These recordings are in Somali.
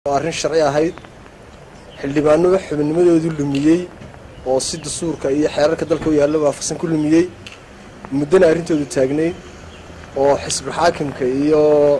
arrin sharci ahayd xildhibaano xubinnimadoodii lumiyey oo si dastuurka iyo xeerarka dalka u yaalla waafaqsan ku lumiyey muddana arrintoodu taagnayd oo xisbulxaakimka iyo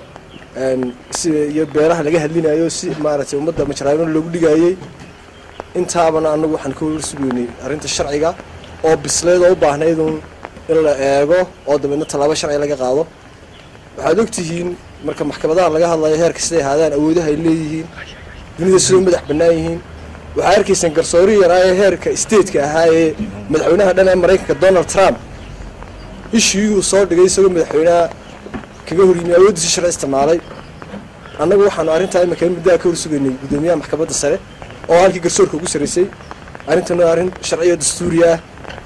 si iyo beeraha laga hadlinayo si maaragtay ummadda majraayimada loogu dhigayey intaabana annagu waxaan ka warsugeynay arrinta sharciga oo bisleed oo u baahnaydun in la eego oo dabeedna tallaabo sharci laga qaado waxaad ogtihiin marka maxkamadaha laga hadlayo heerka siday ahaadaan awoodaha ay leeyihiin dunida sidoo madax bannaan yihiin waxaa arkaysaan garsoori yaraa ee heerka stateka ahaa ee madaxweynaha dhan ee maraykanka donald trump ishiiguu soo dhigay isagoo madaxweynaha kaga horyimi awooddiisi sharci isticmaalay annagu waxaanu arrintaa imika muddaha ka horsugaynay guddoomiyaha maxkamadda sare oo halkii garsoorka ugu sarraysay arrintana arrin sharciyo dastuuri ah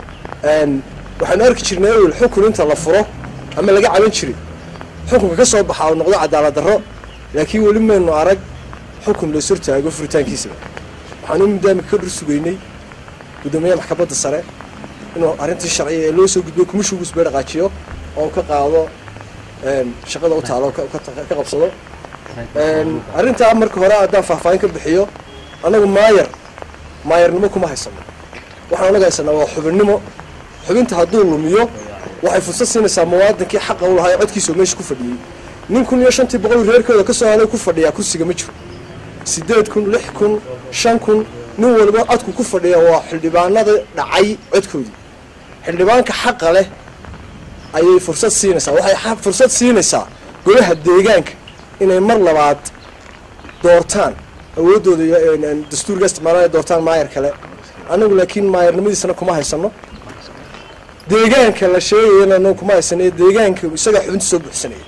waxaanu arki jirnay ewel xukun inta la furo ama laga caban jiray xukunka ka soo baxaa uu noqdo cadaalad darro laakiin weli maynu arag xukun lays hortaago furitaankiisaba waxaanu muddaamika ka dhur sugaynay guddoomiyaha maxkamadda sare inuu arrintii sharciya ee loo soo gudbiyo kumishugu isbee dhaqaajiyo oo ka qaado shaqada u taalo ka qabsado arrintaa marka hore haddaan faahfaahin ka bixiyo annagu maayar maayarnimo kuma haysano waxaan anaga haysanaa waa xubinnimo xubinta hadduu lumiyo waxay fursad siinaysaa muwaadinkii xaqa u lahaa ee codkiisa oo meesha ku fadhiyey nin kun iyo shantii boqol reerkooda ka soo haday ku fadhiyaa kursiga ma jiro siddeed kun lix kun shan kun nin waliba codku ku fadhiya waa xildhibaanada dhacay codkoodii xildhibaanka xaqa leh ayay fursad siinaysaa waxay fursad siinaysaa golaha deegaanka inay mar labaad doortaan awooddooda dastuurga isticmaalaan ay doortaan maayar kale annagu laakiin maayarnimadiisana kuma haysano deegaanka la sheegayana kuma haysanayo deegaanka isagaa xubinta soo buuxsanaya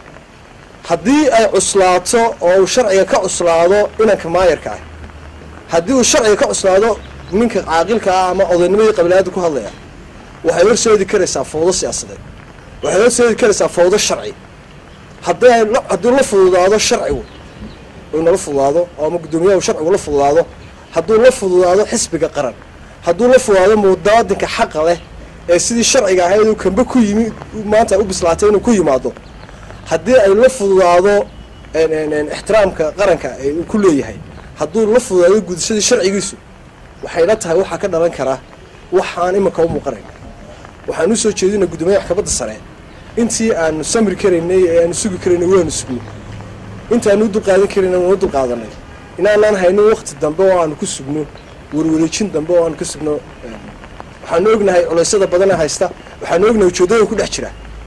haddii ay cuslaato oo uu sharciga ka cuslaado inanka maayarka ah haddii uu sharciga ka cuslaado ninka caaqilka ah ama odaynimadii qabilaada ku hadlaya waxay horseedi karaysaa fawdo siyaasadeed waxay horseedi karaysaa fawdo sharci haddii ay hadduu la fududaado sharcigu uu nala fududaado oo ama guddoomiyaha uu sharcigu la fududaado hadduu la fududaado xisbiga qaran hadduu la fududaado mudaadinka xaqa leh ee sidii sharciga ahayd uu kamba ku yimi maanta u bislaatay inuu ku yimaado haddii ay la fududaado ixtiraamka qaranka uu ku leeyahay hadduu la fududaado gudashadii sharcigiisu waxayla tahay waxaa ka dhalan kara waxaan iminka u muuqanayn waxaan usoo jeedina guddoomiyaha maxkamadda sare intii aanu samri karaynay ee aanu sugi karaynay waanu sugnay intaanu u dulqaadan karayna waanu dulqaadanay inaanaan haynin wakti dambe oo aanu ku sugno warwareejin dambe oo aanu ka sugno waxaanu ognahay culeysyada badana haysta waxaanu ognahay ujeeddada ku dhex jira